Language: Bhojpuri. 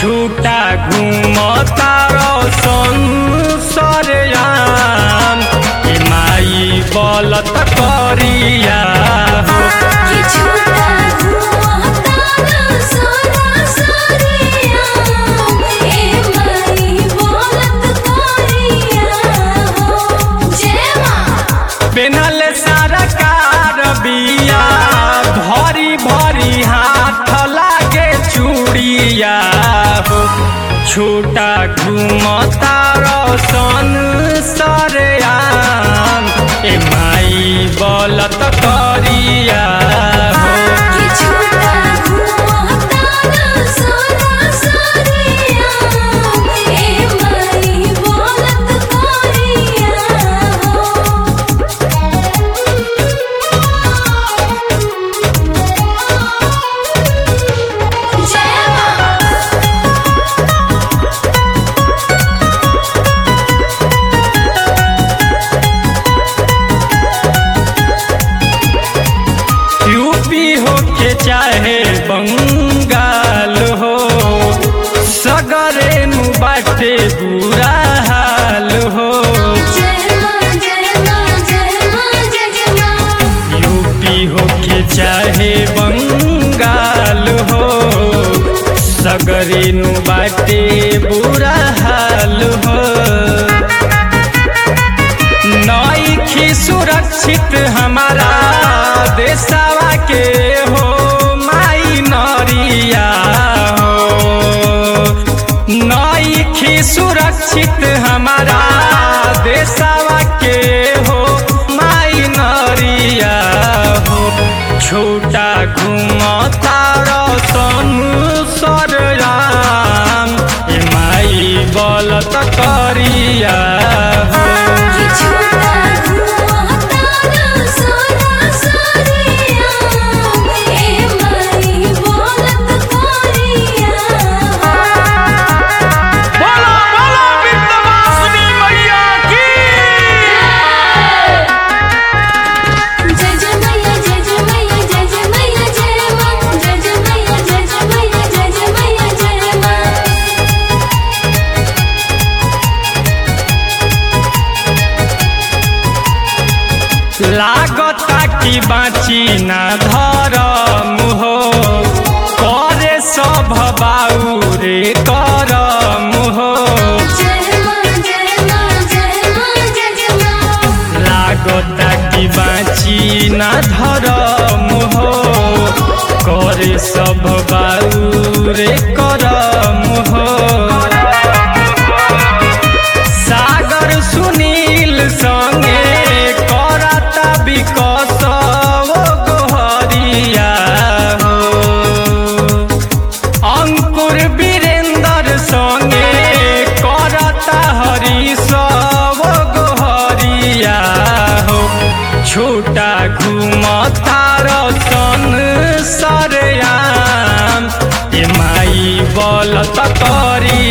छूटा घूमता संसरयाम ए माई बलत करिया हो कि झूठा घुमाता सारा सारिया ए माई बोलत करिया हो जय मां पेनल सारा कार बिया भरी भरी हाथ लागे चूड़िया हो छोटा घूमता रसन सरयाम ए माई बलत करिया हो कि झूठा घुमाता सारा सारिया ए माई बोलत करिया हो जय मां यूपी हो के चाहे बंगाल हो सगरे नु बाटे बुरा हाल हो जय मां जय मां जय मां जय मां यूपी हो के चाहे बंगाल हो सगरे नु बाटे बुरा हाल हो नईखी सुरक्षित हमारा देशवा के हो माई नरिया हो नईखी सुरक्षित हमारा देशवा के हो माई नरिया हो छोटा घूमता रतनु सरयाम ए माई बलत करिया हो कि झूठा घुमाता सारा सारिया ए माई बोलत करिया बोलो बोलो विंध्यवासिनी मैया की जय जय मैया जय जय मैया जय जय मैया जय मां जय जय मैया जय जय मैया जय जय मैया जय मां लागता कि बाँची ना धरम हो करे सब बाउरे करम हो जय मां जय मां जय मां जय जय मां लागता कि बाँची ना धरम हो करे सब बाउरे करम हो सागर सुनील संगे करता विकस गोहरिया हो अंकुर वीरेंद्र संगे करता हरीश गोहरिया हो छोटा घूमता रसन सरयाम ए माई बलत करी